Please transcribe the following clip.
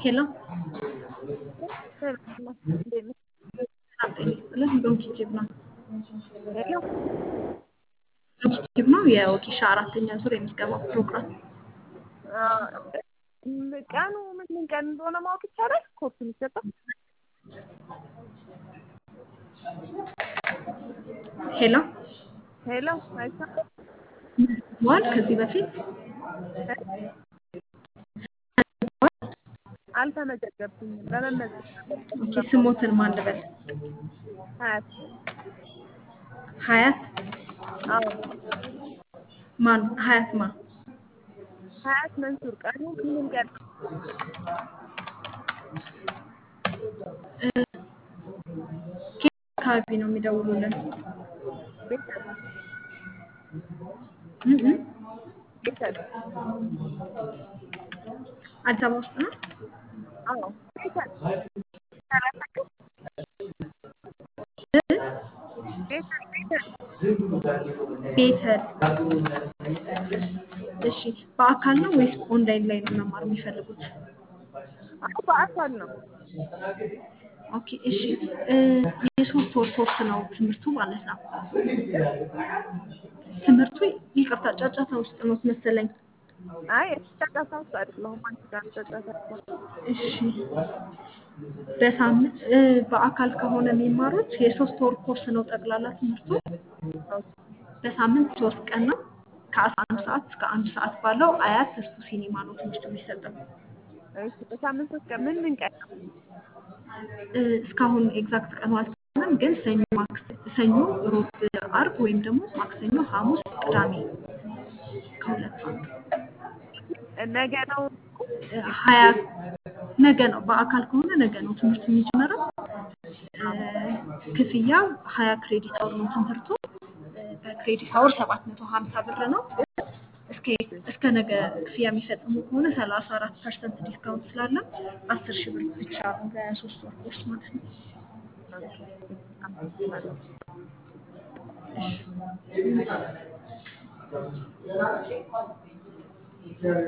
ሄሎ ሰላም እንዴት ነሽ? ሰላም ጤና ይስጥልን። ዶንኪ ቲዩብ ነው። ሄሎ ዶንኪ ቲዩብ ነው የወጌሻ አራተኛ ዙር የምዝገባ ፕሮግራም። ቀኑ ምን ምን ቀን እንደሆነ ማወቅ ይቻላል? ኮርስ የሚሰጠው ሄሎ ሄሎ አይሰማም? ዋል ከዚህ በፊት አልተመዘገብኩኝም። ለመመዝገብ ኦኬ፣ ስሞትን ማን ልበል? ሀያት ሀያት አዎ ማን? ሀያት ማን? ሀያት መንሱር ቀኑ ምን ምን ቀን ከየት አካባቢ ነው የሚደውሉልን? ቤተሰብ እ እ ቤተሰብ አዲስ አበባ ውስጥ ነው። አዎ ቤተሰብ ሰላሳችሁ እ? ቤተሰብ ቤተሰብ ቤተል እሺ፣ በአካል ነው ወይስ ኦንላይን ላይ ነው መማር የሚፈልጉት? አዎ በአካል ነው። ኦኬ እሺ እ የሶስት ወር ኮርስ ነው ትምህርቱ ማለት ነው። ትምህርቱ ይቅርታ ጫጫታ ውስጥ ነው መሰለኝ። አይ ጫጫታ ውስጥ አይደለሁም። አንቺ ጋር ጫጫታ ነው። እሺ በሳምንት እ በአካል ከሆነ የሚማሩት የሶስት ወር ኮርስ ነው ጠቅላላ ትምህርቱ። በሳምንት ሶስት ቀን ነው ከአስራ አንድ ሰዓት እስከ አንድ ሰዓት ባለው አያት ተስፉ ሲኒማ ነው ትምህርቱ የሚሰጠው። እሺ በሳምንት ሶስት ቀን ምን ምን ቀን ነው? እ እስካሁን ኤግዛክት ቀኑ አልተባለም፣ ግን ሰኞ፣ ማክሰ- ሰኞ፣ ሮብ፣ አርብ ወይም ደግሞ ማክሰኞ፣ ሐሙስ፣ ቅዳሜ ከሁለት አንዱ ነገ ነው እ ሀያ ነገ ነው። በአካል ከሆነ ነገ ነው ትምህርቱ የሚጀምረው። እ ክፍያው ሀያ ክሬዲት አወር ነው ትምህርቱ። እ በክሬዲት አወር ሰባት መቶ ሀምሳ ብር ነው። እስከ እስከ ነገ ክፍያ የሚፈጽሙ ከሆነ ሰላሳ አራት ፐርሰንት ዲስካውንት ስላለ አስር ሺህ ብር ብቻ ነው ለሶስት ወር ኮርስ ማለት ነው። አመሰግናለሁ። እሺ